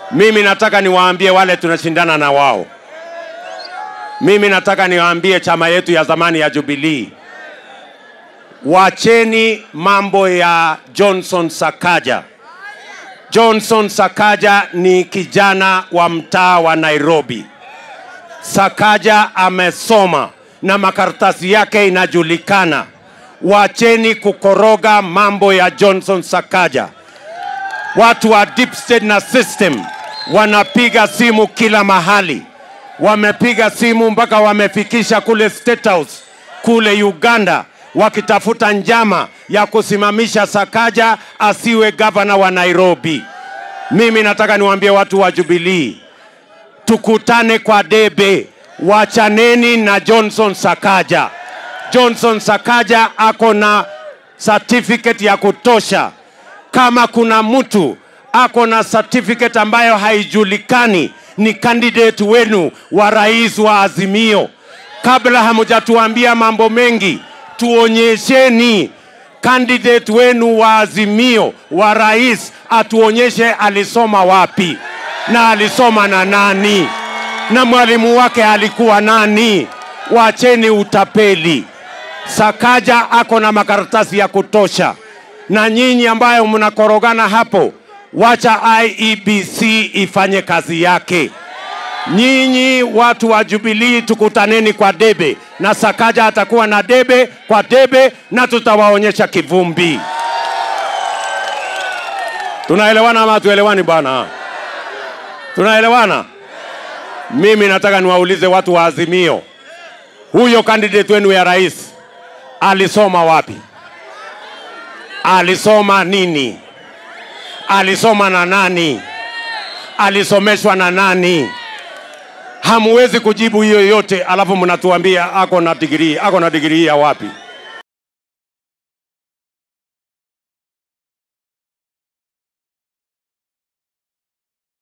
Mimi nataka niwaambie wale tunashindana na wao, mimi nataka niwaambie chama yetu ya zamani ya Jubilee, wacheni mambo ya Johnson Sakaja. Johnson Sakaja ni kijana wa mtaa wa Nairobi. Sakaja amesoma na makaratasi yake inajulikana. Wacheni kukoroga mambo ya Johnson Sakaja. Watu wa deep state na system wanapiga simu kila mahali, wamepiga simu mpaka wamefikisha kule State House kule Uganda, wakitafuta njama ya kusimamisha Sakaja asiwe gavana wa Nairobi. Mimi nataka niwaambie watu wa Jubilee, tukutane kwa debe, wachaneni na Johnson Sakaja. Johnson Sakaja ako na certificate ya kutosha. Kama kuna mtu ako na certificate ambayo haijulikani, ni candidate wenu wa rais wa Azimio. Kabla hamujatuambia mambo mengi, tuonyesheni candidate wenu wa Azimio wa rais, atuonyeshe alisoma wapi na alisoma na nani na mwalimu wake alikuwa nani. Wacheni utapeli. Sakaja ako na makaratasi ya kutosha, na nyinyi ambayo mnakorogana hapo, wacha IEBC ifanye kazi yake. Nyinyi watu wa Jubilee, tukutaneni kwa debe, na Sakaja atakuwa na debe kwa debe, na tutawaonyesha kivumbi. Tunaelewana ama tuelewani bwana? Tunaelewana? Mimi nataka niwaulize watu wa Azimio, huyo candidate wenu ya rais alisoma wapi? Alisoma nini? Alisoma na nani? Alisomeshwa na nani? Hamuwezi kujibu hiyo yote, alafu mnatuambia ako na digrii. Ako na digrii ya wapi?